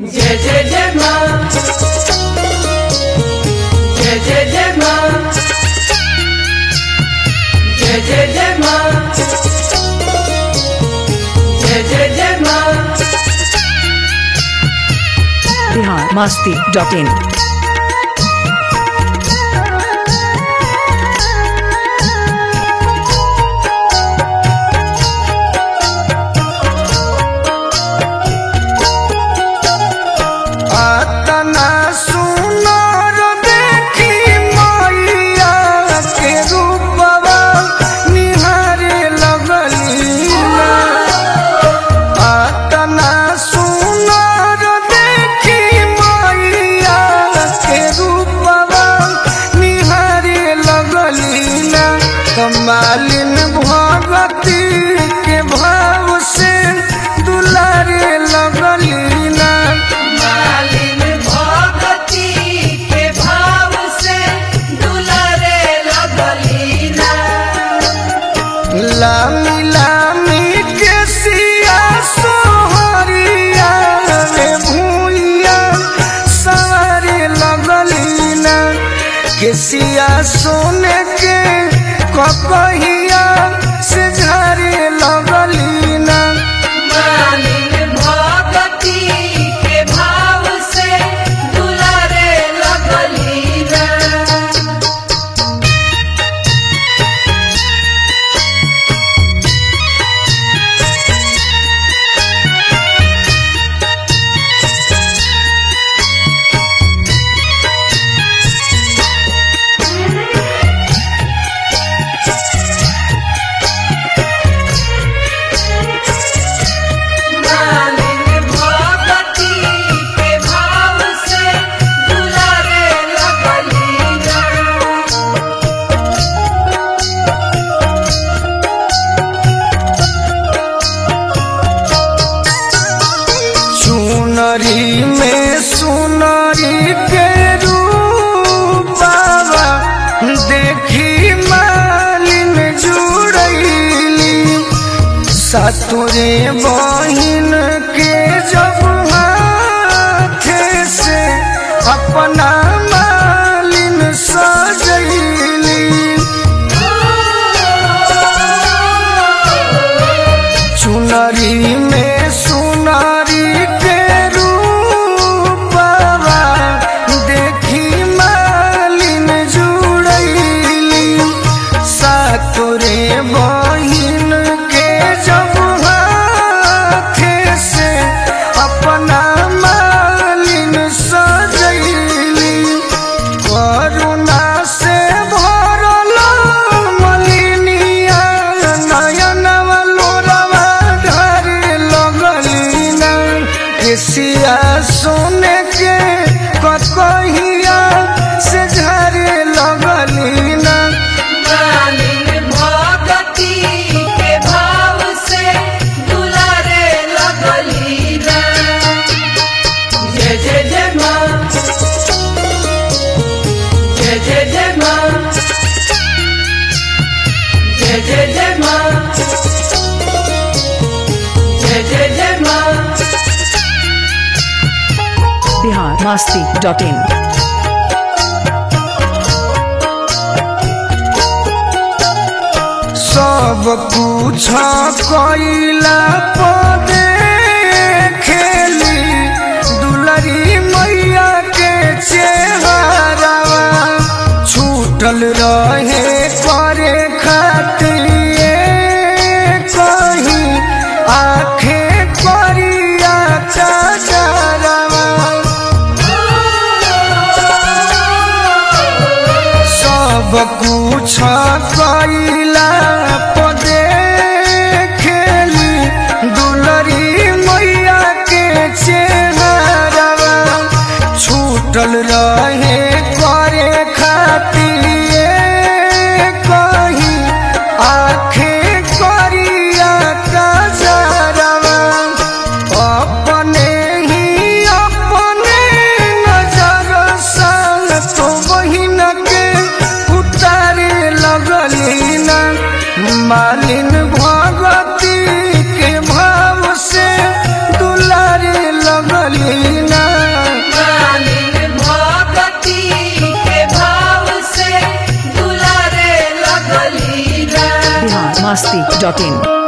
जय जय जय माँ जय जय जय माँ जय जय जय माँ जय जय जय माँ बिहार मस्ती डॉट इन आतना सुनर देखी मैया के रूपवा निहारे लगलीला आतना सुनर देखी मैया के रूपवा निहारे लगलीला कमालिन भगती के भाव से दुलारे लगलीला मालिन भगती के भाव से दुलारे लगलीना लामी लामी के सिया सोहरिया रे भूइया सारे लगलीना के सिया सोने के ककहिया से झरे लगलीना मालिन भगती के भाव से दुलारे लगलीना मालिन भगती के भाव से दुलारे लगलीना चुनरी में सुनरी के रूपावा देखी मालिन जुड़ैली सतुरे बहिन के जब हाथ से अपना मालिन सजैली चुनरी में सुनारी के रूपवा देखी मालिन जुड़ैली सातुरे बहिन के जब हाथ से अपना मालिन सजैली करुणा से भरल मलिनिया नयनवा लोरवा ढारे लगलीना केसिया सोने के ककहिया से झरे लगलीना मालिन भगती के भाव से दुलारे लगलीना जय जय जय माँ जय जय जय माँ जय जय जय माँ जय जय जय माँ बिहार मस्ती डॉट इन सब कुछ कैला पदे खेली दुलरी मैया के चेहरावा छूटल रहे करे खातिर कहीं आखे करिया चाचरवा सब कुछ कैला पदे खेली दुलरी मैया के चेहरावा छूटल रहे करे खातिर कहीं आखे करिया कजरवा अपने ही अपने नजर संग तो बहिन के उतारे लगलीना मालिन भगती के भाव से दुलारे लगलीना masti.in